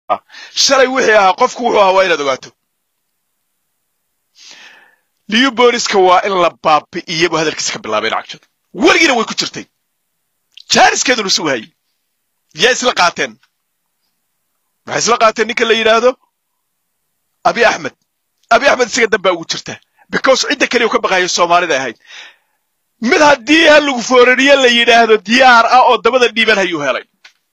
shalay wixii ahaa qofku wuxuu ahaa waa inaad ogaato liyu booliska waa in la baabi'iyo buu hadalkiisa ka bilaabay lacagshada weligiina way ku jirtay jaaniskeeduna sugu hayay yaa isla qaateen waxay isla qaateen ninka la yidhaahdo abi axmed abi axmed isaga dambaa ugu jirta because cidda keliya u ka baqayo soomaalida ahayd mid haddii ha lagu foorariye la yidhaahdo diyaar ah oo dabada dhiiban hayuu helay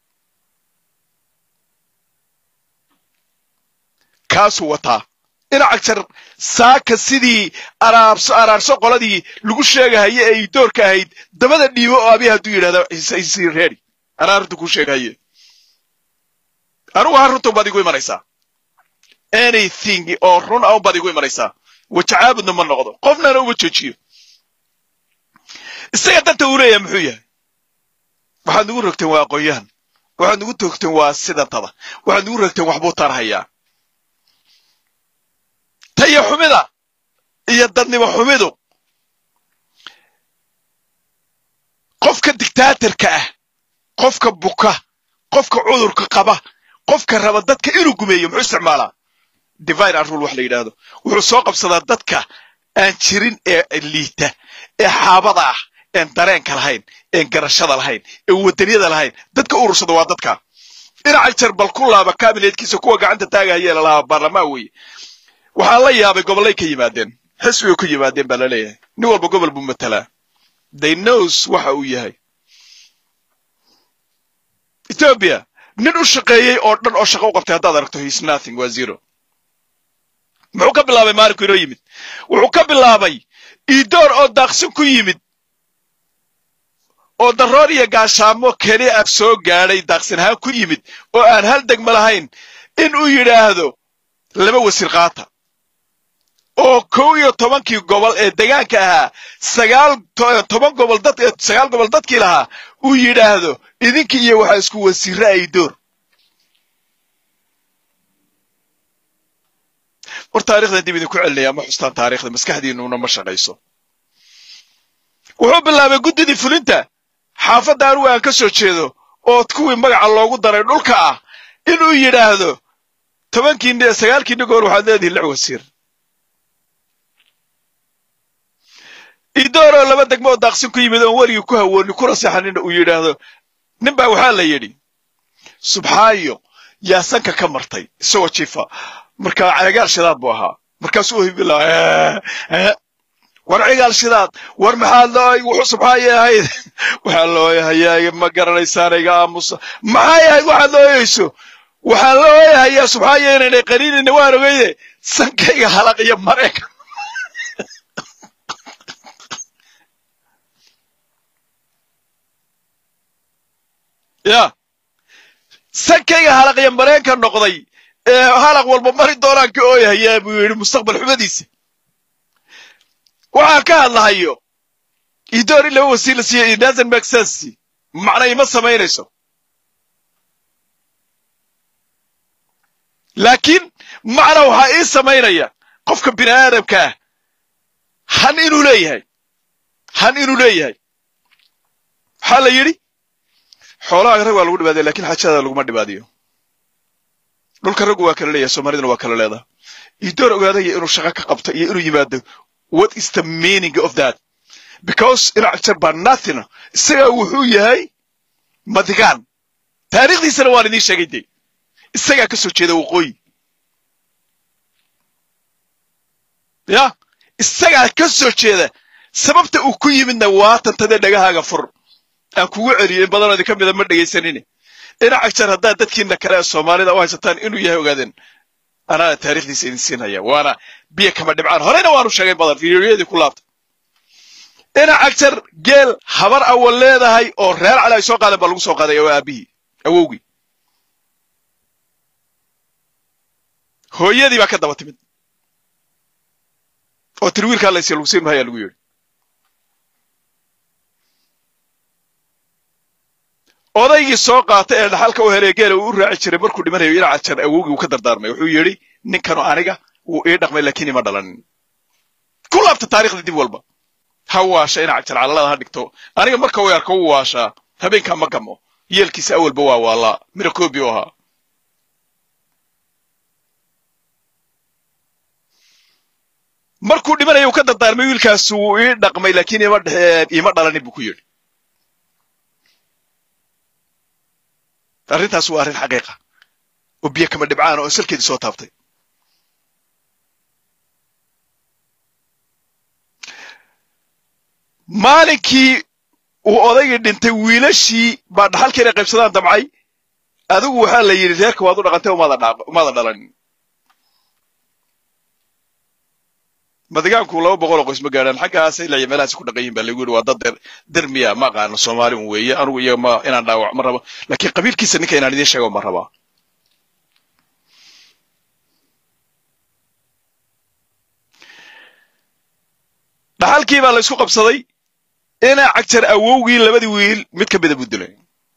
kaasuu wataa dhinaca jar saaka sidii araabso araarso qoladii lagu sheegahaye ay doorka ahayd dabada dhiibo oo abi hadduu yidhahdo isii reeri anaa runta kuu sheegahaye anugu ha runta baad igu imanaysaa anything oo run ah baad igu imanaysaa wajacaabudna ma noqdo qofnana uma joojiyo isaga danta uu leeyahay muxuu yahay waxaad nugu rogteen waa aqoon-yahan waxaad nugu toogteen waa sidantada waxaad nugu rogteen waxbuu tarhayaa taya xumida iyo dadnimo xumidu qofka dictaatorka ah qofka buka qofka cudurka qaba qofka raba dadka inuu gumeeyo muxuu isticmaalaa divine and rule wax la yidhaahdo wuxuu soo qabsadaa dadka aan jirin ee liita ee xaabada ah een dareenka lahayn een garashada lahayn een wadaniyada lahayn dadka urursada waa dadka dhinaca jar bal ku laaba kabineedkiisa kuwa gacanta taagahayee lalahaa baarlamaan weeye waxaa la yaabay gobollay ka yimaadeen xisbigay ku yimaadeen baa la leeyahay nin walba gobol buu matalaa they knows waxa uu yahay ethiopia nin u shaqeeyey oo dhan oo shaqo u qabtay haddaad aragto his nothing waa zero muxuu ka bilaabay maalinku inoo yimid wuxuu ka bilaabay iidoor oo daaqsin ku yimid oo daroor iyo gaashaamo keli ah soo gaadhay daaqsin ahaan ku yimid oo aan hal degma lahayn in uu yidhaahdo laba wasiir qaata oo kow iyo tobankii gobol ee degaanka ahaa sagaal toban gobol dad sagaal gobol dadkii lahaa uu yidhaahdo idinkii iyo waxaa isku wasiirra ay door war taarikhdan dib idinku celinaya ma xustaan taarikhda maskaxdiinnuna ma shaqayso wuxuu bilaabay guddidii fulinta xaafadda anugu aan ka soo jeedo oo kuwii magaca loogu daray dhulka ah inuu yidhaahdo tobankii sagaalkii nigool waxaad leedihin lix wasiir idooroo laba degmo oo daaqsin ku yimid oon weligii ku hawooni kuna seexanina uu yidhaahdo nin baa waxaa la yidhi subxaayo yaa sanka ka martay isagoo jiifa markaa cigaal shidaad buu ahaa markaasuu hibila war cigaal shidaad war maxaad looy wuxuu subxaaye ahayd waxaa looyahayaa ma garanaysaan iga aamusa maxay ahayd waxaad looyayso waxaa looyahayaa subxaaye inaynay qaniinayna waan ogeyde sankayga halaq iyo mareyka ya sankayga halaq iyo mareenka noqday ee halaq walba mari doonaan ka ooyahayaa buu yidhi mustaqbal xumadiisa waxaan ka hadlahayo idoor in laba wasiir la siiyo it doesn't make sense macna ima samaynayso laakiin macna waxaa ii samaynaya qofka bini aadamka ah han inuu leeyahay han inuu leeyahay waxaa la yidhi xoolaha rag waa lagu dhibaadaya lakin xaajada laguma dhibaadiyo dhulka raggu waa kala leeyahay soomaaliduna waa kala leedaha idoor ogaadaya inuu shaqo ka qabto iyo inuu yimaado what is the meaning of that because dhinac jar baa nothing isagaa wuxuu yahay madigaan taariikhdiisana waan idiin sheegay de isagaa ka soo jeeda waqooyi ya isagaa ka soo jeeda sababta uu ku yimidna waa tantadee dhagahaaga fur aan kugu celiyo in badanoo idinka mida ma dhegaysanine dhinaca jar haddaad dadkiina kale ee soomaalida u haysataan inuu yahay ogaadeen anaana taarikhdiisa idin siinaya waana biyo kama dhibcaan horeyna waanu sheegay badan fiidiyoyadii ku laabta dhinaca jar geel habar awal leedahay oo reer cali ay soo qaadeen baa lagu soo qaaday oo aabihii awowgii hooyadii baa ka daba timid oo tiri wiilkaa laysiya lagu siin mahayaa lagu yidhi odaygii soo qaatay ee dhaxalka u helay geela uu u raaci jiray markuu dhimanayo dhinaca jar awowgii uu ka dardaarmay wuxuu yidhi ninkanu aniga wuu ii dhaqmay laakiin ima dhalanin ku laabta taarikhda dib walba ha waasha dhinaca jar calalada ha dhigto aniga marka uu arko wuu waashaa habeenkaa ma gamo yeelkiisa awalba waa waalaa mirakobi u ahaa markuu dhimanaya uu ka dardaarmay wiilkaas wuu ii dhaqmay laakiin ima ima dhalanin buu ku yidhi arrintaas waa arrin xaqiiqa oo biyo kama dhibcaan oo salkeedii soo taabtay maalinkii uu odaygii dhintay wiilashii baa dhaxalka inay qaybsadaan damcay adigu waxaa la yidhi reerka waad u dhaqantay umaada dhalanin madigaanku laba boqol oo qoys ma gaadhaan xaggaas ilaa iyo meelahaas ku dhaqan yihin baa lagu yidhi waa dad dermiya ma aqaano soomaali un weeye anigu iyaga ma inaan dhaawac ma rabo laakiin qabiilkiisa ninka inaan idiin sheego ma rabaa dhaxalkii baa la isku qabsaday inaa cagjar awowgii labadii wiil mid ka mida buu dilay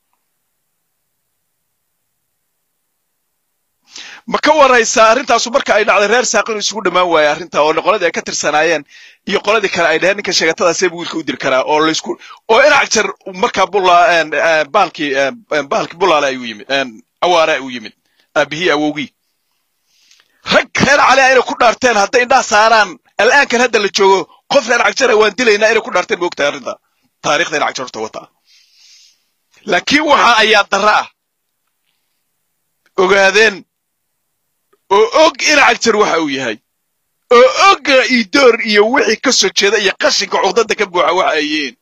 ma ka waraysaa arrintaasu marka ay dhacday reer saaq inuu isugu dhammaan waaye arrintaa oo qoladii ay ka tirsanaayeen iyo qoladii kale ay dhaheen ninka sheegatadaasee buu wiilka u dili karaa oo laysku oo ina cagjar markaa bulla baalkii baalkii bullaale ayuu yimid awaare ayuu yimid aabihii awowgii rag reer cali inay ku dhaarteen hadday indhaha saaraan al'aankan hadda la joogo qof reer cagjara waan dilaynaa inay ku dhaarteen moogtahay arrinta taarikhda ina cagjar horta wataa laakiin waxa ayaa darra ah ogaadeen oo og ina cagjar waxa uu yahay oo oga idoor iyo wixii ka soo jeeda iyo qashinka cuqdada ka buuxa waxa ay yihiin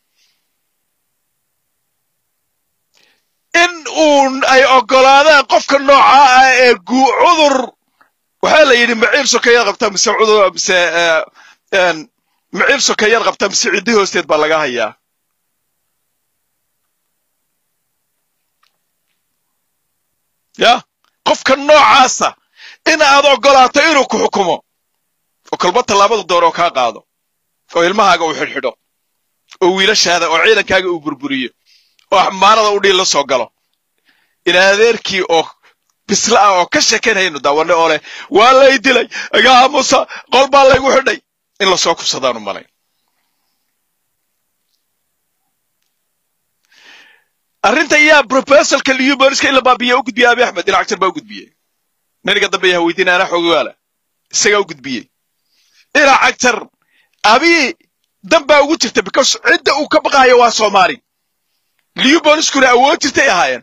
in uun ay oggolaadaan qofka noocaa ah ee guu cudur waxaa la yidhi maciil sokeeyaad qabtaa mise cudur mise maciil sokeeyaad qabtaa mise ciddi hoosteed baa laga hayaa ya qofka noocaasa in aad oggolaato inuu ku xukumo oo kolba tallaabadu dooroo kaa qaado oo ilmahaaga uu xidhxidho oo wiilashaada oo ciidankaaga uu burburiyo oo xamaanada u dhiil la soo galo in adeerkii oo bisla ah oo ka sheekaynaynu daawanne oo leh waa lay dilay agaa musa qol baa laygu xidhay in lasoo kubsadaanu malayn arrinta yaa broposalka liuborska in la baabiya u gudbiyey abi axmed dhinac jar baa u gudbiyey naniga dambe yaha weydiina anaa xoogawaala isagaa u gudbiyey dhinac agtar abi dan baa ugu jirta because cidda uu ka baqaayo waa soomaali liuborskuna awood jirtay ahaayeen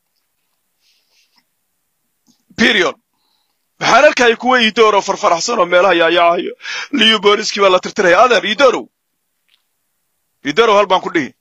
period waxaan arkaya kuwa idoor oo farfaraxsan oo meelaha yaayaacayo liuborskii baa la tirtiraya adeer idorow idorow hal baan ku dhihi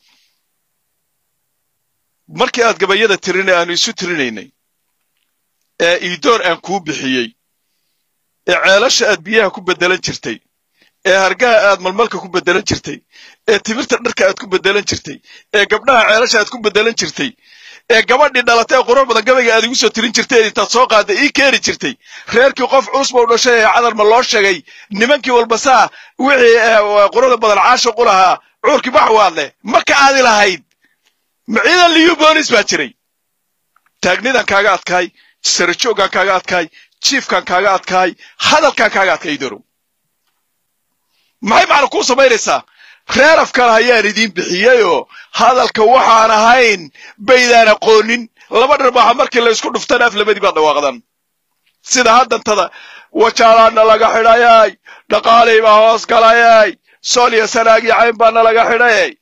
markii aad gabayada tirinay aanu isu tirinaynay ee idoor aan kuu bixiyey ee ceelasha aad biyaha ku beddelan jirtay ee hargaha aad malmalka ku beddelan jirtay ee timirta dharka aad ku beddelan jirtay ee gabdhaha ceelasha aad ku beddelan jirtay ee gabadhii dhalatay ee qurux badan gabayga aad igu soo tirin jirtay intaad soo qaadday ii keeni jirtay reerkii qof culus bau dhashay ee cadar ma loo sheegay nimankii walba saa wixii quruxda badan caashiq u lahaa cuurkii baxwaad leh marka aadi lahayd maciidan liubolis baa jiray taagnidan kaaga adkaay sarajooggaan kaaga adkaay jiifkaan kaaga adkaay hadalkaan kaaga adkaay idorow maxay macna kuu samaynaysaa reer afkale ayaan idiin bixiyeyoo hadalka waxaan ahayn baydaan aqoonin laba dharbaaxa markii la isku dhuftana af labadii baad dhawaaqdan sida haddantada wajaalaana laga xidhayay dhaqaalay baa hoos galayay sool iyo sanaagii cayn baana laga xidhayay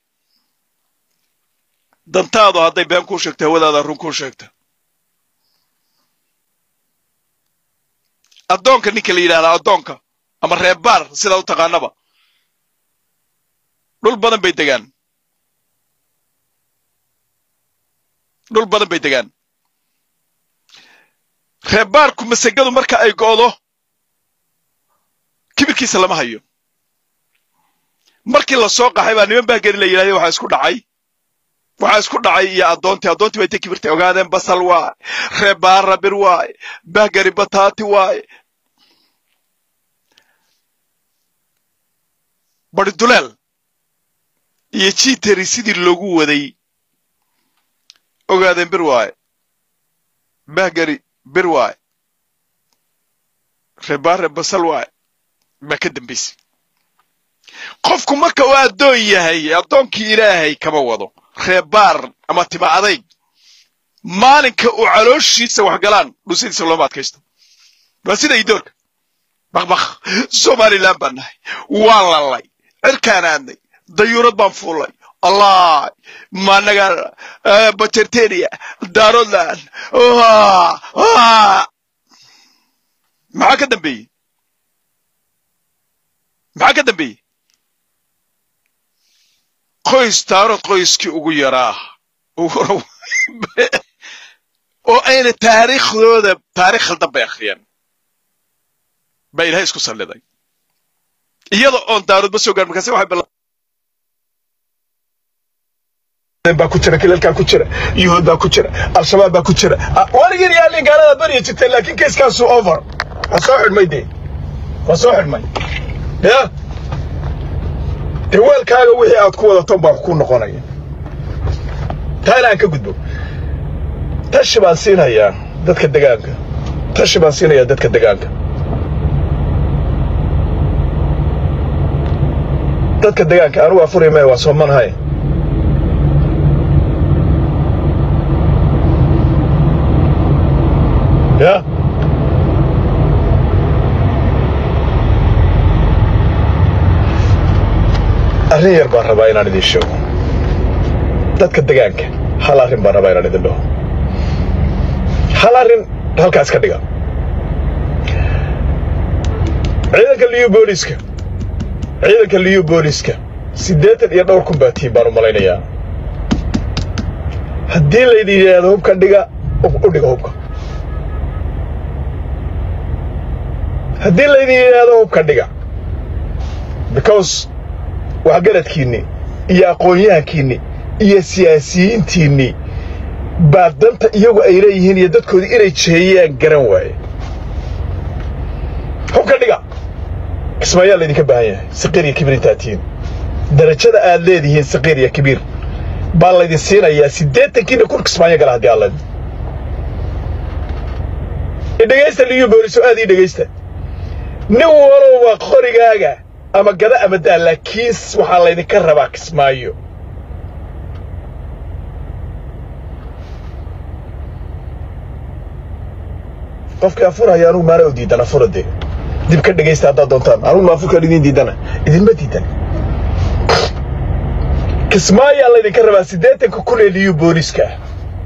dantaadu hadday been kuu sheegto hawadaada run kuu sheegta addoonka ninka la yidhahdaa addoonka ama reebaar sidaa u taqaanaba dhul badan bay degaan dhul badan bay degaan reebaarku masegadu marka ay go'do kibirkiisa lama hayo markii la soo qaxay baa niman bahgeri la yidhahday waxaa isku dhacay waxaa isku dhacay iyo addoontii addoontii bay intay kibirtay ogaadeen basal waaye reebaar rabir waaye bahgeri bataati waaye bari duleel iyo jiteri sidii loogu waday ogaadeen bir waaye bahgeri bir waaye reebaare basal waaye baa ka dambaysay qofku marka uu addoon yahay addoonkii ilaahay kama wado reebaar ama tima adayg maalinka uu calooshiisa wax galaan dhusadiisa looma adkaysto waa sida idoorka bakbak somalilan baan nahay waan lalay cirkaan aadnay dayuurad baan fuulay allah managa batertenia daarodland maxaa ka dambeeyey maxaa ka dambeeyey qoys daarod qoyskii ugu yaraa oo ayna taariikhdooda taarikh khaldan bay akhriyeen baa ilahay isku salliday iyada oon daaroodba soo gaar markaase waxay baa ku jira kilalkaa ku jira yuhuud baa ku jira al-shabaab baa ku jira warigin yaalin gaalada barya jirteen laakiin keiskaasu over waa soo xidhmay dee waa soo xidhmay ya dee weelkaaga wixii aad ku wadaton baa wax ku noqonaya taana aan ka gudbo tashi baan siinayaa dadka degaanka tashi baan siinayaa dadka degaanka dadka degaanka anugu afuri maya waa soomanahay ya arrin yar baan rabaa inaan idiin sheego dadka degaanka hal arrin baan rabaa inaan idin dhaho hal arrin halkaas ka dhiga ciidanka liyu booliska ciidanka liyu booliska siddeetan iyo dhowr kun baa tiin baan u malaynayaa haddii laydin yidhaahdo hubka dhiga u dhiga hubka haddii laydin yidhaahdo hubka dhiga because waxgaradkiinni iyo aqoon-yahankiinni iyo siyaasiyiintiinni baa danta iyagu ay leeyihiin iyo dadkoodii inay jeeyaan garan waaye hubka dhiga kismaayaa laydinka baahan yahay saqiir iyo kibiir intaad tihiin darajada aad leedihiin saqiir iyo kibiir baa laydin siinayaa siddeetankiina kun kismaayo gala haddii alla idhegaysta liyu booliso aad ii dhegaysta nin walowba qorigaaga ama gada ama daa laakiin waxaa laydinka rabaa kismaayo qofkii afurhaya anugu maana u diidan afura dee dib ka dhegaysta haddaad doontaan anugu ma afurkaan idiin diidana idinma diidan kismaayaa laydinka rabaa siddeetanka kun ee liyu booliska ah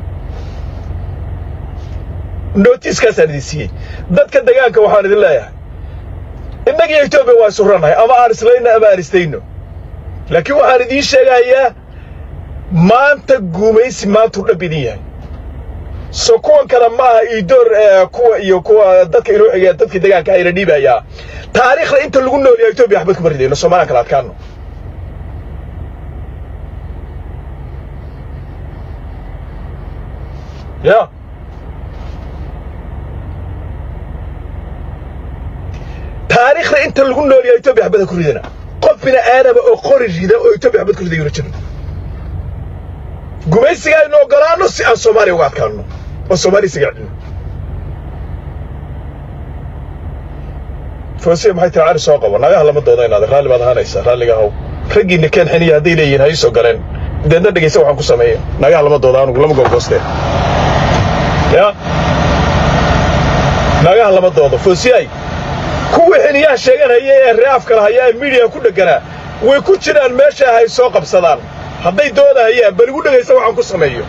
nootiiskaasaan idin siiyey dadka degaanka waxaan idin leeyahay innagiyo etoobiya waa isu rannahay ama aan islayno ama aan istayno laakiin waxaan idiin sheegayaa maanta guumaysi maantuu dhab idin yahay so kuwan kale ma aha iidoor kuwa iyo kuwa dadka inoo xigaya dadkii degaanka ayna dhiibayaa taariikhda inta lagu noolyaha etoobiya waxbad kuma ridayno soomaliyan kala adkaano ya taariikhda inta lagu noolyaha etoobiya waxbada ku ridana qof bini aadama oo qori rida oo etoobiya waxbad ku ridayuna jirin gumaysiga aynu ogolaanno si aan soomaaliya uga adkaanno oo soomaaliya isaga celino foosiya maxay tiri cari soo qabo nagaha lama dooda inaad raalli baad ahaanaysaa raalliga haw raggiinna keen xiniya hadday leeyihiin ha ii soo galeen deedna dhegaysa waxaan ku sameeya nagaha lama dooda anugu lama googooste ya nagaha lama doodo foosiyay kuwii xiniyaha sheeganhaya ee reafka lahaya ee miidiya ku dhegganaa way ku jiraan meesha hay soo qabsadaan hadday doodahayaan bal igu dhegaysa waxaan ku sameeyo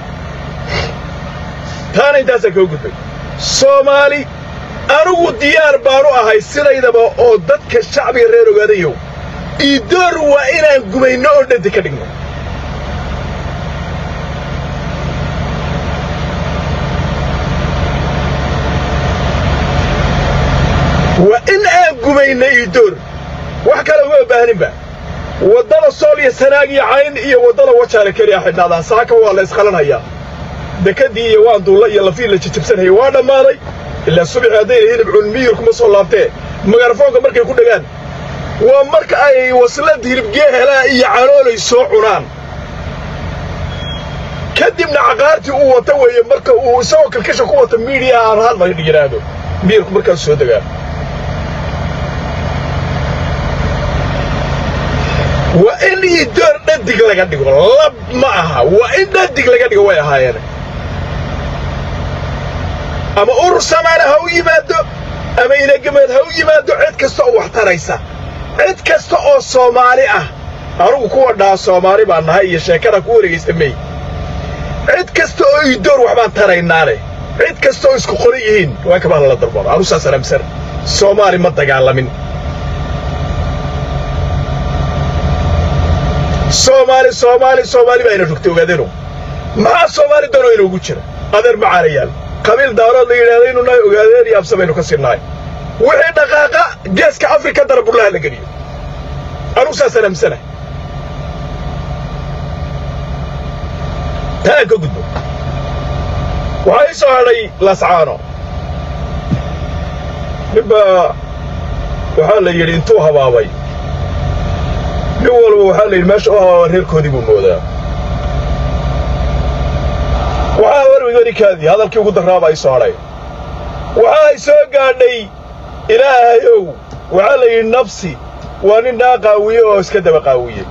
taana intaasaan kaga gudbay soomaali anigu diyaar baanu ahay sidaydaba oo dadka shacbiga reer ogaadayow iidoor waa inaan gumayno oo dhadi ka dhigno waa in aan gumayno iidoor wax kale uma baahaninba waddada sool iyo sanaag iyo cayn iyo waddada wajaale keliya xidhnaadaan saaka waa la isqalanhayaa dekadii iyo waan duulla iyo lafii la jijabsanhayay waa dhammaaday ilaa subaxii haddayna hilib culmiyir kuma soo laabtee magarafoonka markay ku dhegaan waa marka ay waslad hilibgee helaa iyo caloolay soo cunaan kadibna caqaartii uu wata weeye marka uu isagoo kalkasha ku wata miidiyaha aan hadla yidhaahdo miyirku markaas soo degaa waa in iidoor dhadig laga dhigo lab ma aha waa in dhadig laga dhigo way ahaayeen ama urur samaana ha u yimaado ama inagameed ha u yimaado cid kasta oo wax taraysa cid kasta oo soomaali ah anugu kuwa dhaha soomaali baan nahay iyo sheekada ku wareegaysta mey cid kasta oo idoor waxbaan taraynaane cid kasta oo isku qoran yihiin waa kabaa lala darbaro anu saas alamsan soomaali ma dagaalamin soomaali soomaali soomaali baa ina rogtay ogaadeeno maxaa soomaali danoo inoogu jira adeer macaanayaal qabiil daarood la yidhahda inu nahay ogaadeen iyo absa baynu ka sinnahay wixii dhaqaaqa geeska afrika dara burlaha la geliyo anugu saasaan aamsanahay taa aan ka gudbo waxaa ii soo hadhay lascaano ninbaa waxaa la yidhi intuu habaabay nin walba waxaa la yidhi meesha u habaaba reerkoodii buu moodaa waxaa warwigarikaadii hadalkii ugu darraabaa ii soo hadhay waxaa ay soo gaadhay ilaahayow waxaa la yidhi nafsi waa nin naa qaawiye oo iska daba qaawiye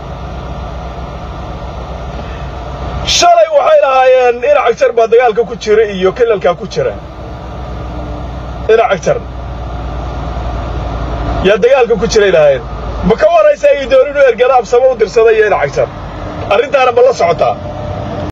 shalay waxay lahaayeen dhinac jar baa dagaalka ku jira iyo kilalkaa ku jira dhinac jar yaa dagaalka ku jiray lahaayeen ma ka waraysa ay doon inuu ergada absamo u dirsaday iyo dhinac jar arrintaana ma la socotaa